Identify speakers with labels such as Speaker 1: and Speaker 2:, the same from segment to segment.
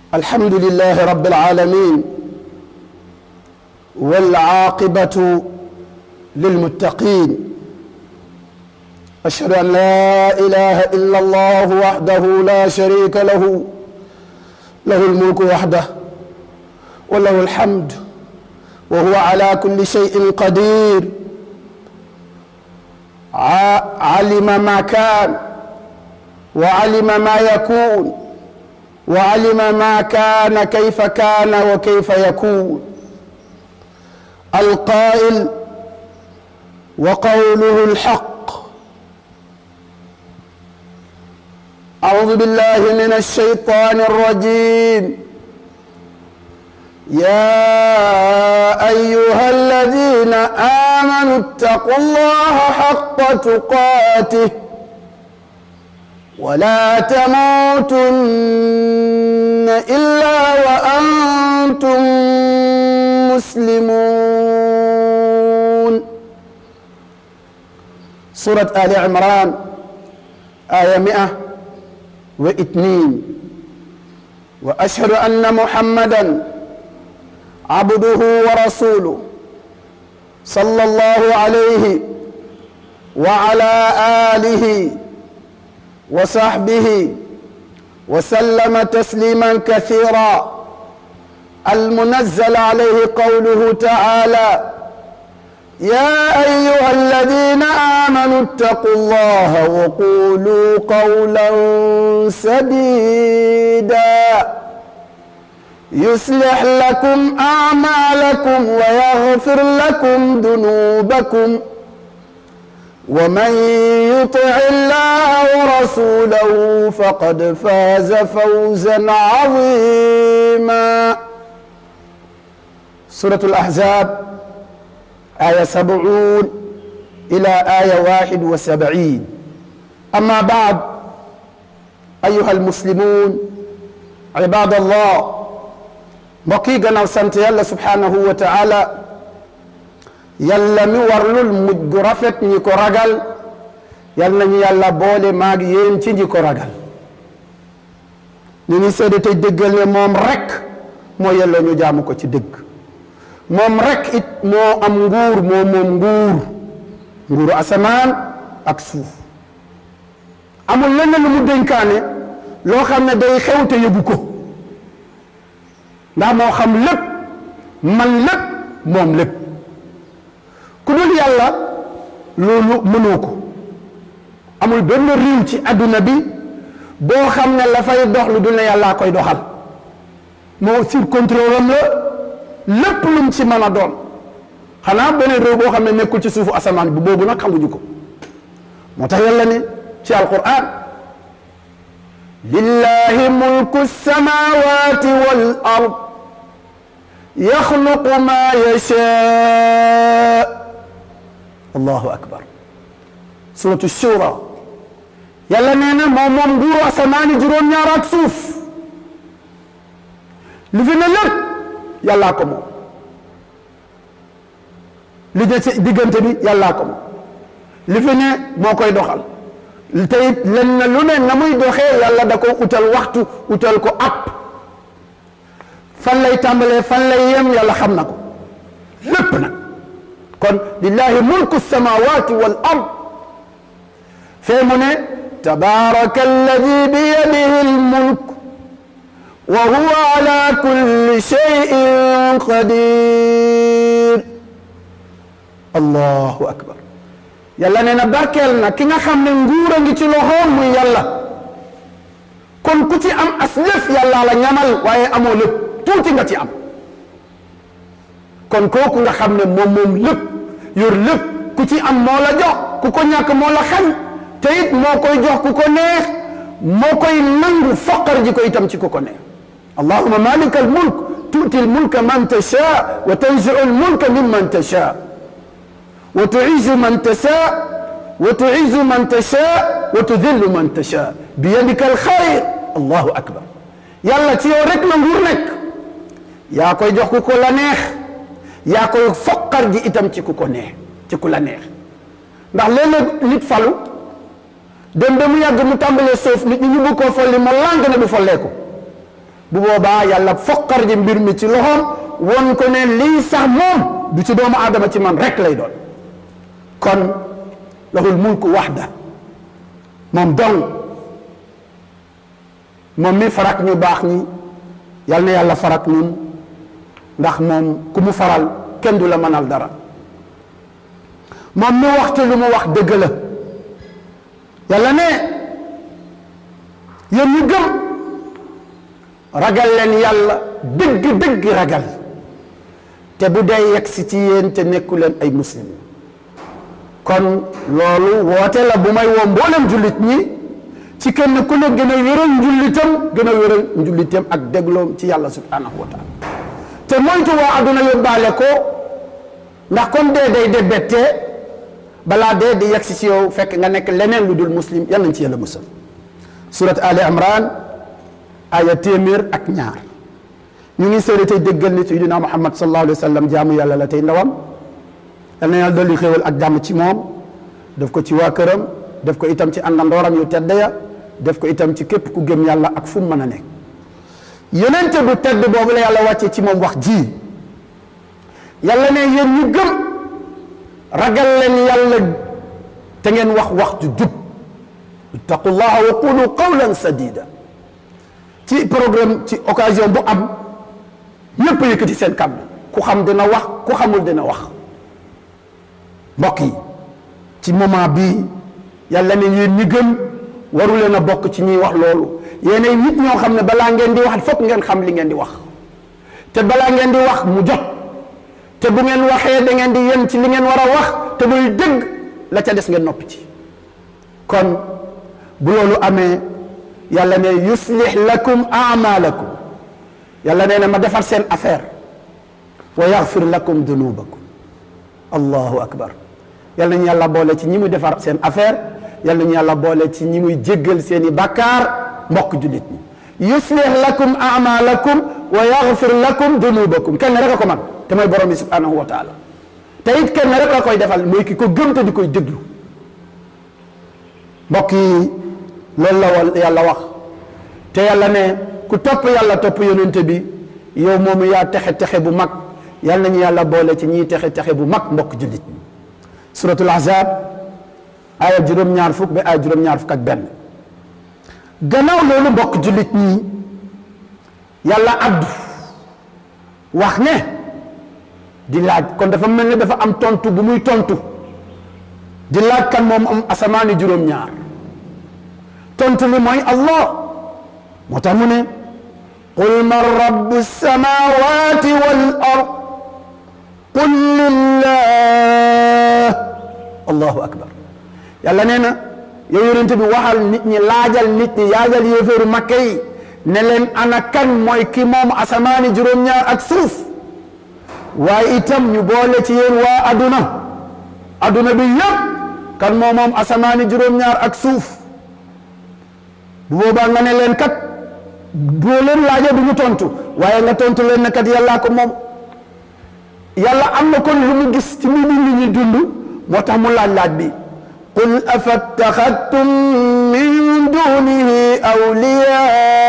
Speaker 1: الحمد لله رب العالمين والعاقبة للمتقين أشهد أن لا إله إلا الله وحده لا شريك له له الملك وحده وله الحمد وهو على كل شيء قدير علم ما كان وعلم ما يكون وعلم ما كان كيف كان وكيف يكون القائل وقوله الحق أعوذ بالله من الشيطان الرجيم يا أيها الذين آمنوا اتقوا الله حق تقاته ولا تموتن إلا وأنتم مسلمون سورة آل عمران آية مئة واثنين وأشهد أن محمدا عبده ورسوله صلى الله عليه وعلى آله وصحبه وسلم تسليما كثيرا المنزل عليه قوله تعالى يا أيها الذين آمنوا اتقوا الله وقولوا قولا سديدا يصلح لكم أعمالكم ويغفر لكم ذنوبكم ومن يطع الله ورسوله فقد فاز فوزا عظيما سورة الأحزاب آية سبعون إلى آية واحد وسبعين أما بعد أيها المسلمون عباد الله mbokk yi gannaaw sant yàlla subhaanahu wa taala yàlla mi warlul mujj gu rafet ñi ko ragal yal nañu yàlla boole maag yéen ci ñi ko ragal ñu ngi seede tey dëggal ne moom rek moo yelloo ñu jaamu ko ci dëgg moom rek it moo am nguur moo moom nguur nguuru asamaan ak suuf amul leneen lu mu dénkaane loo xam ne day xew te yëgu ko ndax moo xam lépp man lépp moom lépp ku dul yàlla loolu mënoo ko amul benn réew ci adduna bi boo xam ne la fay dox lu dul ne yàllaa koy doxal moo sur contrôle am la lépp lu mu ci mën a doon xanaa beneen réew boo xam ne nekkul ci suufu asamaan bi boobu nag xamuñu ko moo tax yàlla ne ci alquran lillahi mulku samawati wal ard yaxluqu ma yashaa allahu akbar suratu shura yàlla nee na moom moom nguuru asamaani juróom-ñaar ak suuf li fi ne lépp yàllaa ko moom li de ci diggante bi yàllaa ko moom li fi ne moo koy doxal te it len na lu ne na muy doxee yàlla da ko utal waxtu utal ko app fan lay tàmbalee fan lay yem yàlla xam na ko lépp nag kon lillahi mulku samawati wal ard fee mu ne tabaraka alladi biyadihi almulk wa huwa ala kulli shay'in qadir allahu akbar yàlla nee na barkeel na ki nga xam ne nguur a ngi ci loxoom muy yàlla kon ku ci am as lëf yàlla la ñamal waaye amoo lépp tuuti nga ci am kon kooku nga xam ne moom moom lépp yor lépp ku ci am moo la jox ku ko ñàkk moo la xañ te it moo koy jox ku ko neex moo koy nangu foqar ji ko itam ci ku ko neex allahuma malika al mulk tuuti al mulka man tasha wa tanziu al mulka mimman tasha wa tuizu man tasha wa tuizu man tasha wa tudillu man tasha bi yadika al xayr allahu akbar yàlla ci yow rek la nguur nekk yaa koy jox ku ko la neex yaa koy foqar ji itam ci ku ko neex ci ku la neex ndax léeg-léeg nit falu dem ba mu yàgg mu tàmbalee suuf nit ñi ñu bëgg koo folli ma làng ne du folleeku bu boobaa yàlla foqar ji mbir mi ci loxoom won ko ne lii sax moom du ci doomu aadama ci man rek lay doon kon lahul mulku waxda moom dong moom mi farak ñu baax ñi yal na yàlla farak ñun ndax moom ku mu faral kenn du la mënal dara moom mi waxte lu mu wax dëgg la yàlla ne yéen ñu gëm ragal leen yàlla dëgg dëgg ragal te bu dee yegg si ci yéen te nekku leen ay muslim kon loolu woote la bu may woo mboolem jullit ñi ci kenn ku ne gën a wéral njullitam gën a wéral njullitam ak dégloom ci yàlla subhanahu wa taala te moytu waa adduna yóbbaale ko ndax comme dee day de bette balaa dee di yegg si ci yow fekk nga nekk leneen lu dul muslim yal nañ ci yàlla musal surat ali imran aya téeméer ak ñaar ñu ngi seede tey déggal ni sayyidina muhammad sallallahu alayhi wa sallam jaamu yàlla la tey ndawam yal na yàlla dolli xéewal ak jàmm ci moom def ko ci waa këram def ko itam ci àndandooram yu tedd ya def ko itam ci képp ku gëm yàlla ak fu mu mën a nekk yonente bu tedd boobu la yàlla wàccee ci moom wax ji yàlla ne yéen ñu gëm ragal leen yàlla te ngeen wax wax ju jub ittaqullaha wa qulu qawlan sadida ci programme ci occasion bu am ñépp yëkkati seen kàddu ku xam dina wax ku xamul dina wax mbokk yi ci moment bii yàlla ne yéen ñi gëm waru leen a bokk ci ñuy wax loolu yéenay nit ñoo xam ne balaa ngeen di wax fokk ngeen xam li ngeen di wax te balaa ngeen di wax mu jot te bu ngeen waxee da ngeen di yem ci li ngeen war a wax te muy dëgg la ca des ngeen noppi ci kon bu loolu amee yàlla ne yuslih lakum amalakum yàlla nee na ma defar seen affaire wa yaxfir lakum dunubakum allahu akbar yàlla nañu yàlla boole ci ñi muy defar seen affaire yàlla nañu yàlla boole ci ñi muy jéggal seen i bàkkaar mbokk jullit ñi yuslih lakum amalakum wa yaxfir lakum dunubakum kenn rek a ko man te mooy borom bi subhanahu wa taala te it kenn rek la koy defal mooy ki ko gëm te di koy déglu mbokk yi loolu la wal yàlla wax te yàlla ne ku topp yàlla topp yonente bi yow moomu yaa texe texe bu mag yàlla nañu yàlla boole ci ñiy texe texe bu mag mbokk jullit ñi suratul ahzab aaya juróom-ñaar fukk ba aaya juróom-ñaar fukk ak benn gannaaw loolu mbokk jullit ñi yàlla addu wax ne di laaj kon dafa mel ne dafa am tontu bu muy tontu di laaj kan moom am asamaani juróom-ñaar tontu li mooy allah moo tax mu ne qul man rabbu samawati wal ard qul lillah allahu akbar yàlla nee na yow yonente bi waxal nit ñi laajal nit ñi yaajal yéeféeru makka yi ne leen ana kan mooy ki moom asamaani juróom-ñaar ak suuf waaye itam ñu boole ci yéen waa aduna aduna bi yëpp kan moo moom asamaani juróom-ñaar ak suuf bu boobaa nga ne leen kat boo leen laajee du ñu tontu waaye nga tontu leen ne kat yàllaa ko moom yàlla am na kon lu mu gis ci mi nit ñi dund moo tax mu laaj laaj bi qul afattaxadtum min dunihi awliya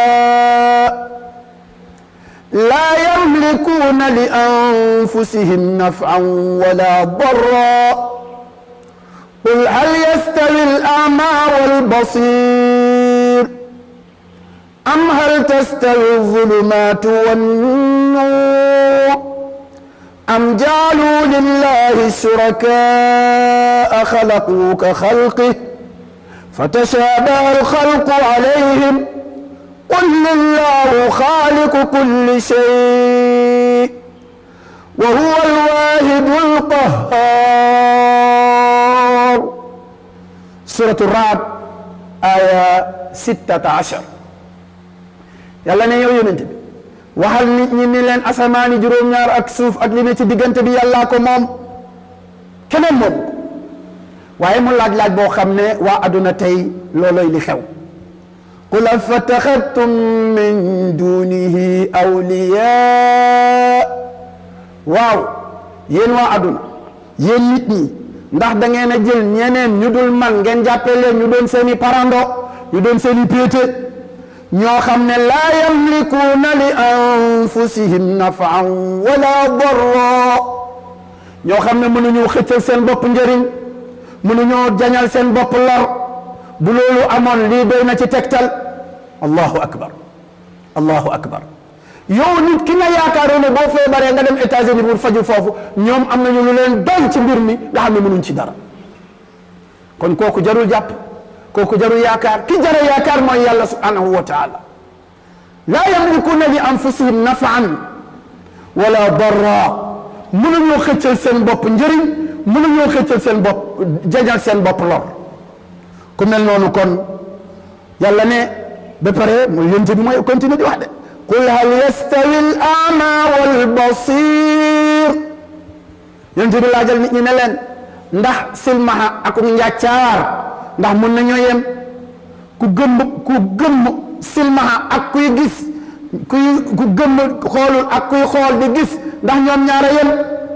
Speaker 1: laa yamlikuuna li anfusihim nafan wala darra qul hal yastawi al ama walbasir am hal tastawi alzulumatu wannur am jaaluu lillahi shuraka'a xalaquu ka xalqih fatashaabaha alxalqu alayhim qul lillahu xaaliqu kulli shay wa huwa alwaahidu alqahhaar suratu Raad aya sittata ashar yàlla ne yow yonente bi waxal nit ñi ni leen asamaani juróom-ñaar ak suuf ak li ne ci diggante bi yàllaa ko moom keneen moom ko waaye mu laaj-laaj boo xam ne waa aduna tey looloy li xew qul afattaxadtum min dunihi awliya waaw yéen waa aduna yéen nit ñi ndax da ngeen a jël ñeneen ñu dul man ngeen jàppee leen ñu doon seen i parando ñu doon seen i péete ñoo xam ne laa yamlikuuna li anfusihim nafan wala darra ñoo xam ne mënuñu xëccal seen bopp njëriñ mënuñoo jañal seen bopp lor bu loolu amoon lii doy na ci tegtal allahu akbar allahu akbar yow nit ki nga yaakaaroon ne boo feebaree nga dem États-Unis pour faju foofu ñoom am nañu lu leen doy ci mbir mi nga xam ne mënuñ ci dara kon kooku jarul jàpp kooku jarul yaakaar ki jara yaakaar mooy yàlla subhanahu wa taala laa yamlikuuna li anfusihim nafaan wala darra mënuñoo xëccal seen bopp njëriñ mënuñoo xëccal seen bopp jañal seen bopp lor ku mel noonu kon yàlla ne ba pare mooy yonte bi mooy continuer di wax de qul hal yastawi al ama wal basir yonte bi laajal nit ñi ne leen ndax silmaxa ak njàccaar ndax mun nañoo yem ku gëmm ku gëmm silmaxa ak kuy gis kuy ku gëmm xoolul ak kuy xool di gis ndax ñoom ñaara yem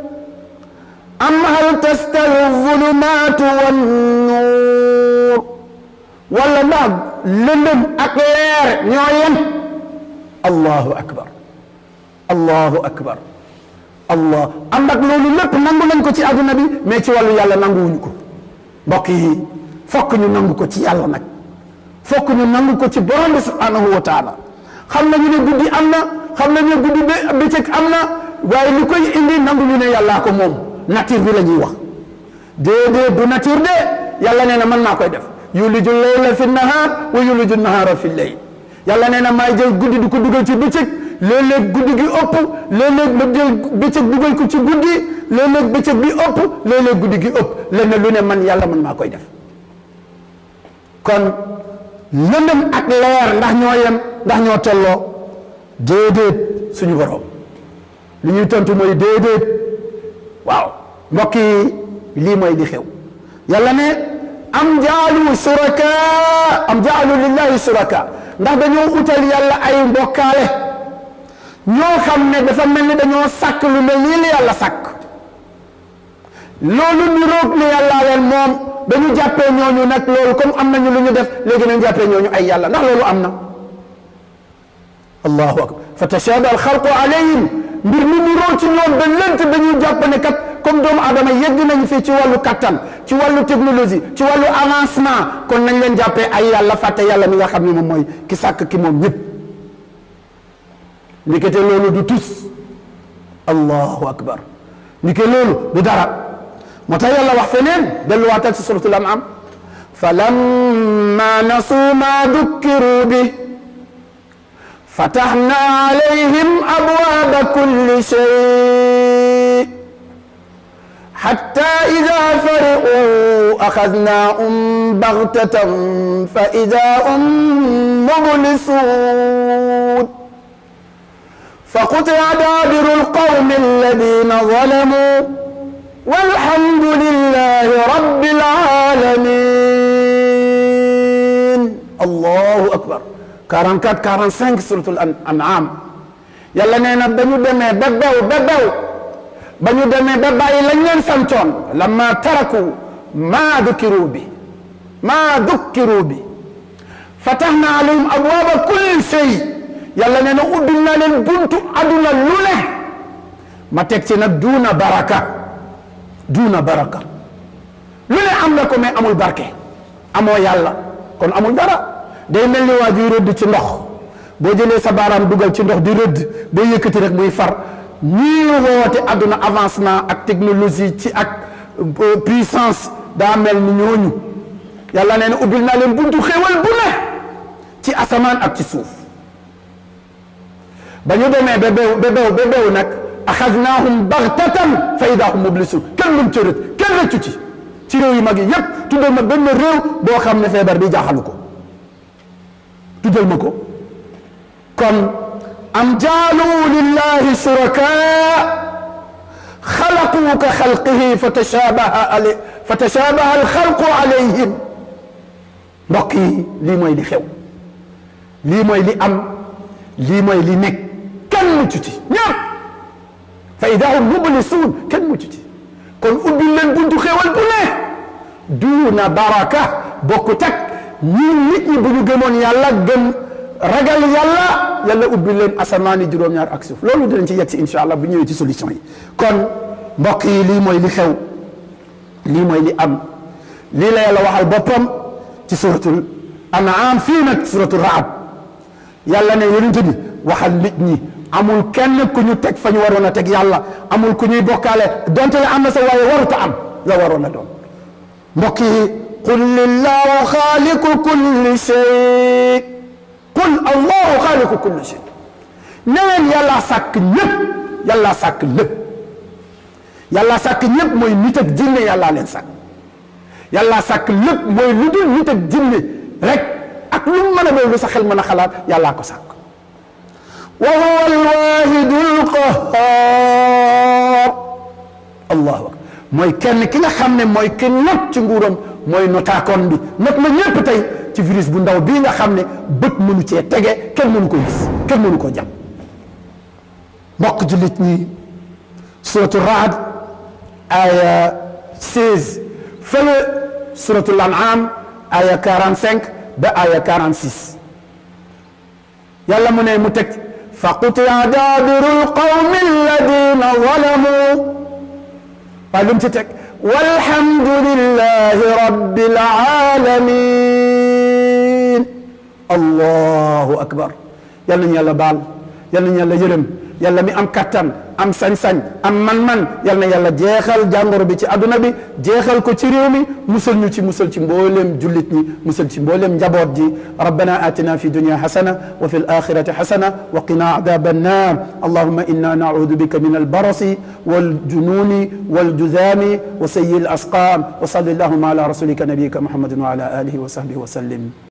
Speaker 1: am hal tastawi zulumaatu wan nuur wala ndax lëndëm ak leer ñoo yem allahu akbar allahu akbar allah ànd ak loolu lépp nangu nañ ko ci àdduna bi mais ci wàllu yàlla nanguwuñu ko mbokk yi fokk ñu nangu ko ci yàlla nag fokk ñu nangu ko ci borom bi subhanahu wa taala xam nañu ne guddi am na xam nañu ne guddi bëccëg am na waaye li koy indi nangu ñu ne yàllaa ko moom nature bi la ñuy wax déedéet du nature de yàlla nee na man maa koy def yuliju layla fi nahaar wa yuliju nahaara fi layl yàlla nee na maay jël guddi du ko dugal ci bëccëg léeg-léeg guddi gi ëpp léeg-léeg ma jël bëccëg dugal ko ci guddi léeg-léeg bëccëg bi ëpp léeg-léeg guddi gi ëpp lenn lu ne man yàlla man maa koy def kon lëndëm ak leer ndax ñoo yem ndax ñoo tolloo déedéet suñu borom li ñuy tontu mooy déedéet waaw mbokk yi lii mooy li xew yàlla ne am jaalu suraka am jaalu lillahi suraka ndax dañoo utal yàlla ay mbokkaale ñoo xam ne dafa mel ni dañoo sàkk lu mel nii li yàlla sàkk loolu ñu roog ne yàllaa leen moom dañu jàppee ñooñu nag loolu comme am nañu lu ñu def léegi nañ jàppee ñooñu ay yàlla ndax loolu am na allahu akbar fa tashaba al xalqu alayhim mbir mi ñu roog ci ñoom ba lënt dañuy jàpp ne kat comme doomu aadama yegg nañu fii ci wàllu kattan ci wàllu technologie ci wàllu avancement kon nañ leen jàppee ay yàlla fàtte yàlla mi nga xam ne moom mooy ki sàkk ki moom ñëpp ndikete loolu du tus allahu akbar ndike loolu du dara moo tax yàlla wax feneen delluwaatal ci suratul an'am falamma nasuu ma dukkiru bi fataxna alayhim abwaaba kulli shay xatta ida fariqu axadnaahum baxtatan fa ida hum mublisuun فقطع دابر القوم الذين ظلموا والحمد لله رب العالمين الله أكبر 44 45 سورة الأنعام yàlla nee na ba ñu demee ba bew ba bew ba ñu demee ba bàyyi lañ leen santoon lamma taraku maa dukkiru bi maa dukkiru bi fatahna alayhim abwaaba kulli shay yàlla nee na ubbil na leen buntu aduna lu ne ma teg ci nag duuna baraka duuna baraka lu ne am na ko mais amul barke amoo yàlla kon amul dara day mel ni waa juy rëdd ci ndox boo jëlee sa baaraam dugal ci ndox di rëdd boo yëkkati rek muy far ñii woote aduna avancement ak technologie ci ak puissance daa mel ni ñooñu yàlla nee na ubbil naa leen buntu xéewal bu ne ci asamaan ak ci suuf ba ñu demee ba bew ba bew ba bew nag axadnaahum baxtatan fa ida hum mublisun kenn lum cërët kenn rëccu ci ci réew yu mag yi yépp tuddal ma benn réew boo xam ne feebar bi jaaxalu ko tuddal ma ko kon am jaalu lillahi shuraka xalaqu ka xalqihi fa tashabaha alay fa tashabaha alxalqu alayhim mbokk yi lii mooy li xew lii mooy li am lii mooy li nekk kenn mucc ci ñëpp fa ida hum mublisuun kenn mucc ci kon ubbi leen buntu xéewal bu ne duuna baraka bokkut ak ñii nit ñi bu ñu gëmoon yàlla gëm ragal yàlla yàlla ubbi leen asamaani juróom-ñaar ak suuf loolu dinañ ci yegg si incha allah bu ñëwee ci solution yi kon mbokk yi lii mooy li xew lii mooy li am lii la yàlla waxal boppam ci suratul an'am fii nag suratul raad yàlla ne yonent bi waxal nit ñi amul kenn ku ñu teg fa ñu waroon a teg yàlla amul ku ñuy bokkaale donte la am na sa waaye waruta am la waroon a doon mbokk yi qul lillahu xaaliqu kulli shay qul allahu xaaliqu kulli shay ne leen yàlla sàkk ñëpp yàlla sàkk lépp yàlla sàkk ñëpp mooy nit ak jinne yàllaa leen sàkk yàlla sàkk lépp mooy lu dul nit ak jinne rek ak lu mu mën a doon lu sa xel mën a xalaat yàllaa ko sàkk wa huwa alwahidu alqahar allahu akbar mooy kenn ki nga xam ne mooy ki not ci nguuram mooy notaakoon bi not na ñépp tey ci virus bu ndaw bii nga xam ne bët mënu cee tege kenn mënu ko gis kenn mënu koo jàpp mbokk jullit ñi suratu raad aya 16 fële suratul an'am aya 45 ba aya 46 yàlla mu ne mu teg fa qutia daabiru lqawmi alladina zalamu waaye lu mu ci teg walhamdulillahi rabbil alamin allahu akbar yal nañu yàlla baal yal nañu yàlla yërëm yàlla mi am kattan am sañ-sañ am man-man yal na yàlla jeexal jàngoro bi ci adduna bi jeexal ko ci réew mi musal ñu ci musal ci mbooleem jullit ñi musal ci mbooleem njaboot ji rabbana atina fi dunya hasana wa fi alakhirati hasana wa qina adaba annar allahumma inna naudu bika min albarasi waljununi waljuzami wa sayyi alasqam wa salli allahumma ala rasulika nabiyika muhammadin wa ala alihi wa sahbihi wa sallim